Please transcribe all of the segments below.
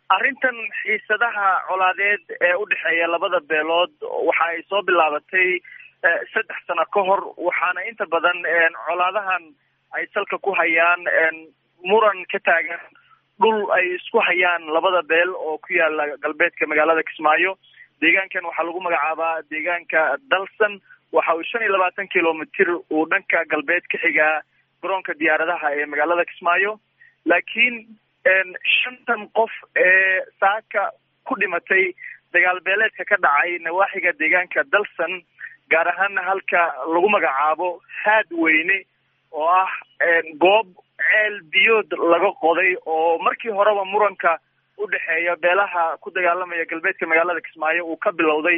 arrintan xiisadaha colaadeed ee u dhexeeya labada beelood waxa ay soo bilaabatay saddex sano ka hor waxaana inta badan colaadahan ay salka ku hayaan muran ka taagan dhul ay isku hayaan labada beel oo ku yaala galbeedka magaalada kismaayo deegaankan waxaa lagu magacaabaa deegaanka dalsan waxa uu shan iyo labaatan kilomitr uu dhanka galbeed ka xigaa garoonka diyaaradaha ee magaalada kismaayo laakiin shantan qof ee saaka ku dhimatay dagaal beeleedka ka dhacay nawaaxiga deegaanka dalsan gaar ahaana halka lagu magacaabo haad weyne oo ah goob ceel biyood laga qoday oo markii horeba muranka u dhexeeya beelaha ku dagaalamaya galbeedka magaalada kismaayo uu ka bilowday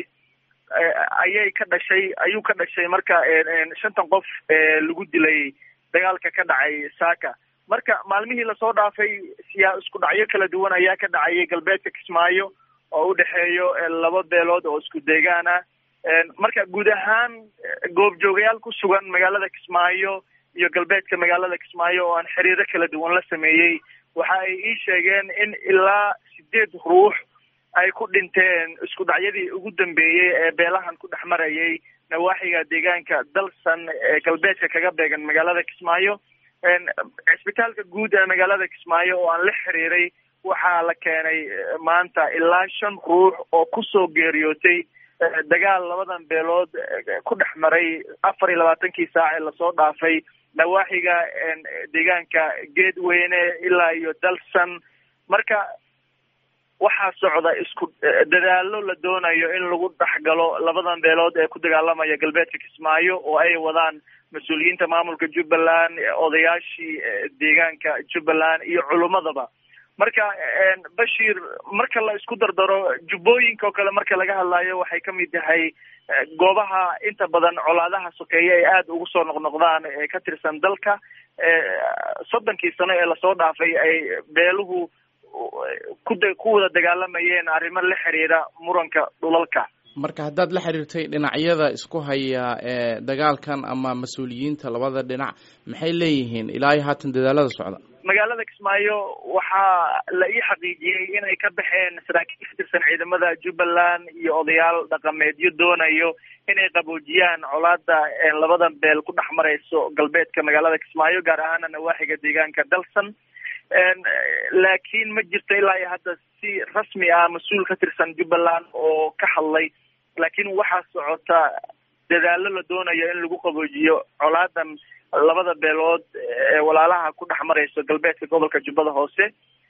ayay ka dhashay ayuu ka dhashay marka shantan qof ee lagu dilay dagaalka ka dhacay saaka marka maalmihii lasoo dhaafay siyaa isku dhacyo kala duwan ayaa ka dhacayay galbeedka kismaayo oo u dhexeeyo laba beelood oo isku deegaan ah marka guud ahaan goobjoogayaal ku sugan magaalada kismaayo iyo galbeedka magaalada kismaayo oo aan xiriiro kala duwan la sameeyey waxa ay ii sheegeen in ilaa sideed ruux ay ku dhinteen isku dhacyadii ugu dambeeyey ee beelahan ku dhex marayay nawaaxiga deegaanka dalsan ee galbeedka kaga beegan magaalada kismaayo cisbitaalka guud ee magaalada kismaayo oo aan la xiriiray waxaa la keenay maanta ilaa shan ruux oo kusoo geeriyootay dagaal labadan beelood ku dhex maray afar iyo labaatankii saac ee lasoo dhaafay nawaaxiga deegaanka geedweyne ilaa iyo dalsan marka waxaa socda isku dadaalo la doonayo in lagu dhexgalo labadan beelood ee ku dagaalamaya galbeedka kismaayo oo ay wadaan mas-uuliyiinta maamulka jubbaland odayaashii deegaanka jubbaland iyo culummadaba marka bashir marka la isku dardaro jubbooyinka oo kale marka laga hadlayo waxay kamid tahay goobaha inta badan colaadaha sokeeye ay aada ugu soo noqnoqdaan ee ka tirsan dalka soddonkii sano ee lasoo dhaafay ay beeluhu kuda ku wada dagaalamayeen arrimo la xiriira muranka dhulalka marka haddaad la xiriirtay dhinacyada isku haya ee dagaalkan ama mas-uuliyiinta labada dhinac maxay leeyihiin ilaa iyo haatan dadaalada socda magaalada kismaayo waxaa la ii xaqiijiyey inay ka baxeen saraakiil ka tirsan ciidamada jubbaland iyo odayaal dhaqameedyo doonayo inay qaboojiyaan colaada labadan beel ku dhex marayso galbeedka magaalada kismaayo gaar ahaana nawaaxiga deegaanka dalsan laakiin ma jirto ilaa iyo hadda si rasmi ah mas-uul ka tirsan jubbaland oo ka hadlay laakiin waxaa socota dadaalo la doonayo in lagu qaboojiyo colaadan labada beelood ee walaalaha ku dhex marayso galbeedka gobolka jubbada hoose